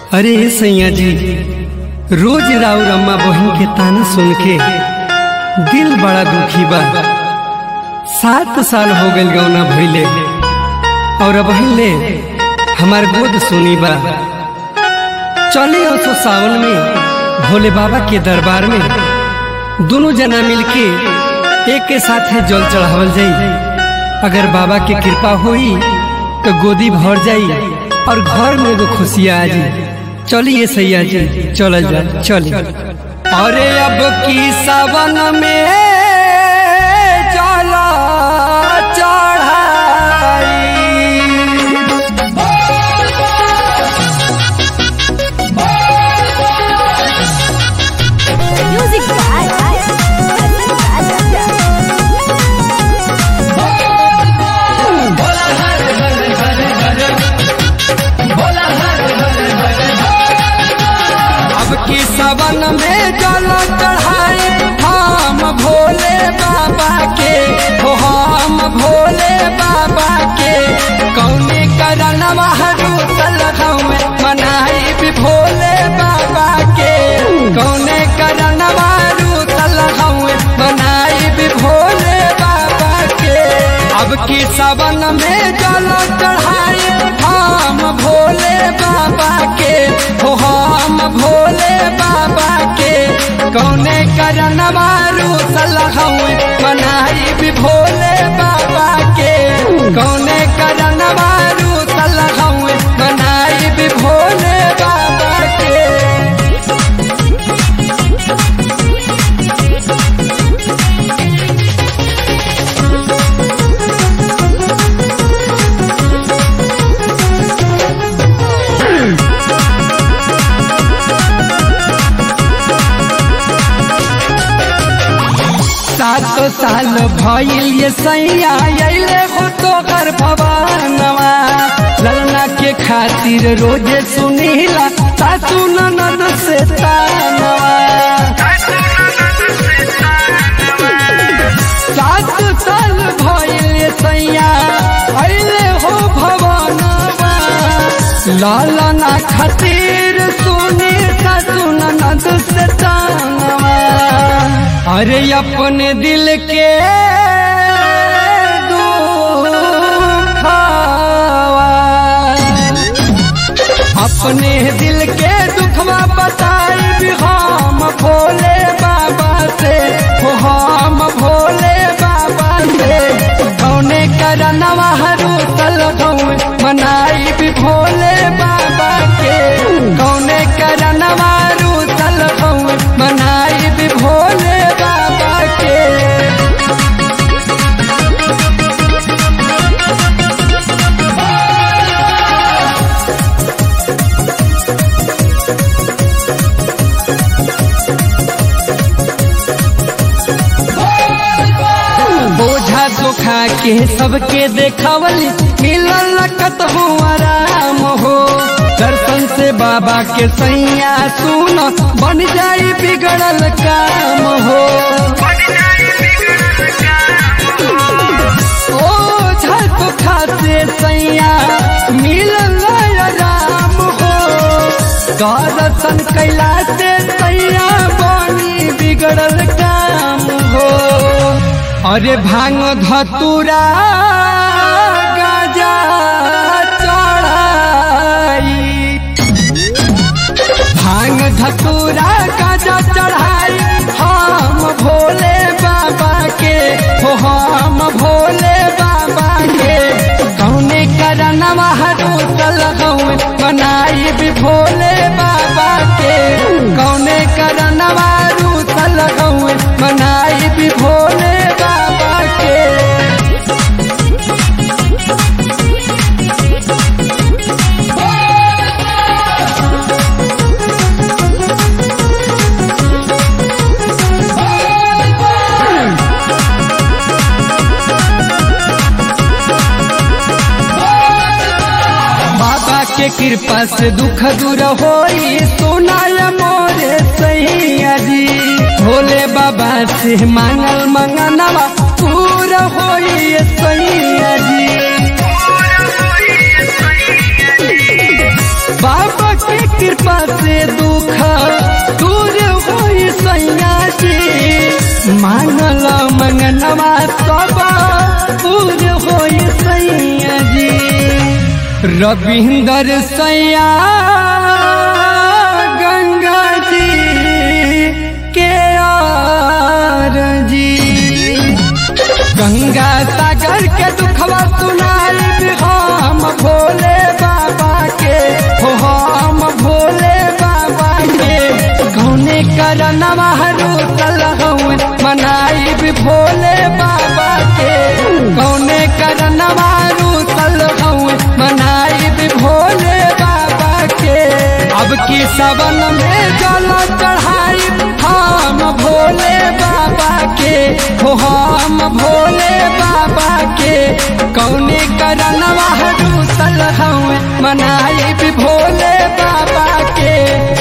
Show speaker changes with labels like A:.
A: अरे सैया जी रोज राउर अम्मा बहन के ताना सुन के दिल बड़ा दुखी बा सात साल हो गइल गौना भइले और अब ले हमार गोद सुनी बा चले तो सावन में भोले बाबा के दरबार में दोनों जना मिलके एक के साथ है जल चढ़ावल जाई अगर बाबा के कृपा होई तो गोदी भर जाई और घर में एगो खुशियाँ आ जाई चलिए सैया जी चल जा चलिए अरे अब की सावन में चला चढ़ाई
B: Music by Rajan Raja.
A: अब की सावन में जल चढ़ाई हम भोले बाबा के हो हम भोले बाबा के कौने करन हरू में मनाई भी भोले बाबा के कौने करन हरू में मनाई भी भोले बाबा के अब की सावन में जल चढ़ाई हम भोले बाबा के हो हम भोले बाबा के कौने करन मारू सलहूँ मनाई भी भोले बाबा के कौने करन मारू सलहूँ मनाई भी भोले बाबा के सात साल भइल ये सैया अइले हो तो घर भवानवा ललना के खातिर रोजे सुनीला सासू ननद से तानवा सात साल भइल ये सैया अइले हो भवानवा लालना खातिर सुनी सासू ननद से तानवा अरे अपने दिल के दुखावा अपने दिल के दुखवा बताई भी हम भोले बाबा से हो हम भोले बाबा से कौने करनवा हरू तलगौं मनाई भी भोले बाबा के कौने करनवा रू तलगौं मनाई भी भोले बाबा के बोझा धोखा के सबके देखावली मिलल लकत हो आराम हो दर्शन से बाबा के सैया सुन बन जाई बिगड़ल काम हो ओझा धोखा से सैया मिलल आराम हो दर्शन कैला से सैया बनी बिगड़ल काम हो अरे भांग धतुरा गाजा चढ़ाई भांग धतुरा गाजा चढ़ाई हम भोले बाबा के हो हम भोले बाबा के कौने करन हरू तलगौं बनाई भी भोले बाबा के कौने करन हरू तलगौं बनाई भी भोले बाबा के बाबा के कृपा से दुख दूर होई सुनाय मोरे सैया जी भोले बाबा से मांगल मंगनवा पूरा होई सैया जी बाबा के कृपा से दुख दूर होई सैया जी मानल मंगनवा सब पूर होई सैया जी रविंदर सैया गंगा जी के आर जी गंगा सागर के दुखवा सुनाई हम भोले बाबा के हो हम भोले बाबा के कौने करनवा रूसल हूँ मनाई भी भोले बाबा के कौने करनवा रूसल हूँ मनाई भी भोले बाबा के अब की सबन में जल चढ़ाई हम भोले बाबा के हो हम भोले बाबा के कौने करनवा रूसल हूँ मनाई भी भोले बाबा के